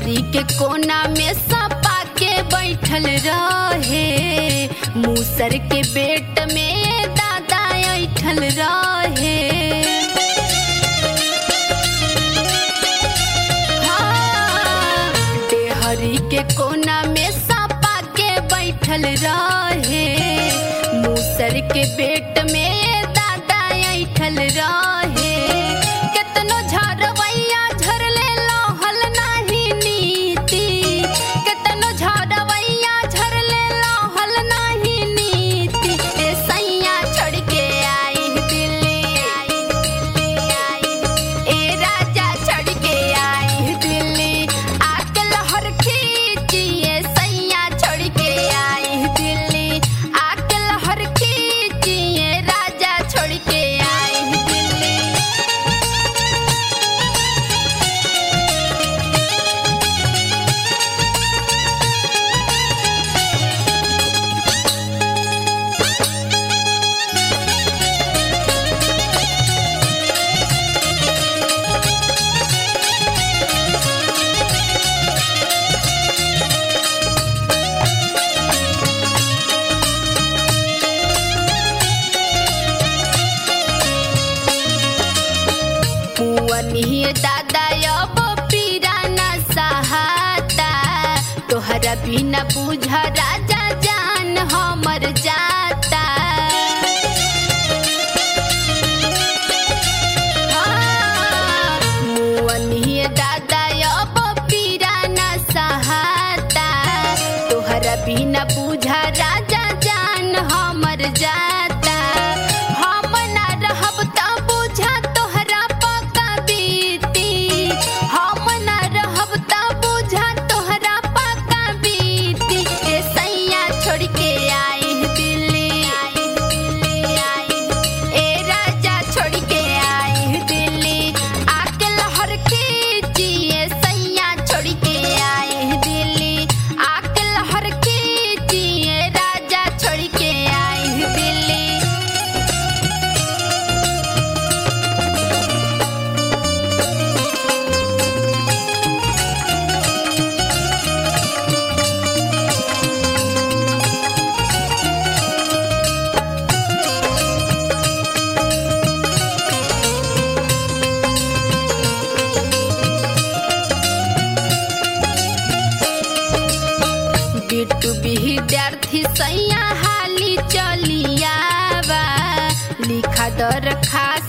देहरी के कोना में सपा के बैठल रहे मूसर के बेट में दादा ऐठल रहे हाँ, देहरी के कोना में सपा के बैठल रहे मूसर के बेट में दादा ऐठल रहे केतनो झरवैया झरले लहल नाही नीति केतनो झरवैया झरले लहल नाही नीति ए सैया छोड़ के आई दिल्ली ए राजा छोड़ के आई दिल्ली आके लहर खींची ए सैया छोड़ के आई दिल्ली आके लहर खींची ए राजा छोड़ के आई दिल्ली पुअनिए दादा अब पीरा न सहाता तोहरा बिना बुझा राजा जान हमर जाता हाँ, मुअनिए दादा अब पीरा न सहाता तोहरा बिना बुझा राजा जान हमर जाता हम ना रहब त बुझा तोहरा पका बीती हम ना रहब त बुझा तोहरा पका बीती ए सैया छोड़ के आई दिल्ली ए राजा छोड़ के आई दिल्ली आके लहर खींची ए सैया छोड़ के आई दिल्ली आके लहर खींची ए राजा छोड़ के आई दिल्ली बिट्टू विद्यार्थी सैया हाली चलियावा लिखा दर खा